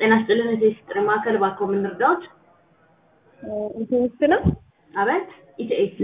ጤና ይስጥልን እቴስ ጥሪ ማዕከል እባክዎ ምን ልርዳዎት? ኢቴስ ነው። አቤት ኢቲኤስ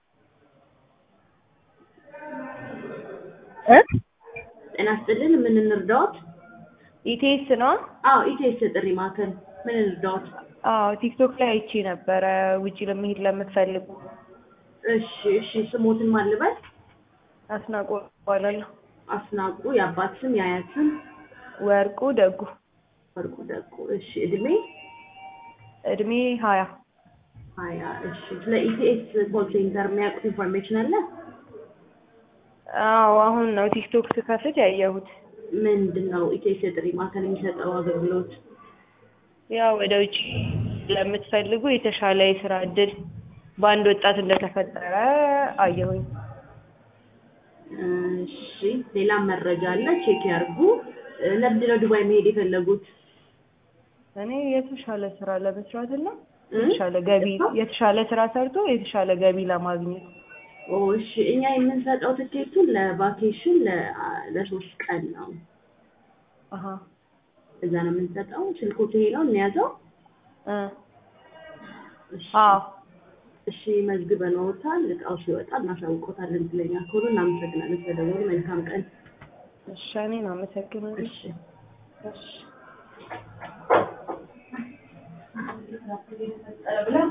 እ ጤና ይስጥልን ምን እንርዳዎት? ኢቴስ ነው። አዎ ኢቲኤስ ጥሪ ማዕከል ምን እንርዳዎት? አዎ ቲክቶክ ላይ አይቼ ነበረ ውጪ ለመሄድ ለምትፈልጉ እሺ እሺ ስሞትን ማን ልበል? አስናቆ እባላለሁ። አስናቁ የአባት ስም የአያት ስም ወርቁ ደጉ ወርቁ ደቁ እሺ እድሜ እድሜ ሀያ ሀያ እሺ ስለ ኢቲኤስ ኮል ሴንተር የሚያውቁት ኢንፎርሜሽን አለ? አዎ አሁን ነው ቲክቶክ ስከፍት ያየሁት። ምንድን ነው ኢቲኤስ የጥሪ ማዕከል የሚሰጠው አገልግሎት? ያው ወደ ውጭ ለምትፈልጉ የተሻለ የስራ እድል በአንድ ወጣት እንደተፈጠረ አየሁኝ። እሺ ሌላም መረጃ አለ ቼክ ያርጉ። ለምንድን ነው ዱባይ መሄድ የፈለጉት? እኔ የተሻለ ስራ ለመስራት እና እ? የተሻለ ገቢ የተሻለ ስራ ሰርቶ የተሻለ ገቢ ለማግኘት ኦ እሺ እኛ የምንሰጠው ትኬቱን ለቫኬሽን ለ- ለሶስት ቀን ነው። አሀ እዛ ነው የምንሰጠው። ስልኮት ይሄ ነው እንያዘው። እ እሺ አዎ እሺ መዝግበንዎታል። እቃው ሲወጣ እናሳውቆታለን። ስለኛ ከሆኑ እናመሰግናለን ስለደወሉ። መልካም ቀን። እሺ እኔን አመሰግናለሁ። እሺ እሺ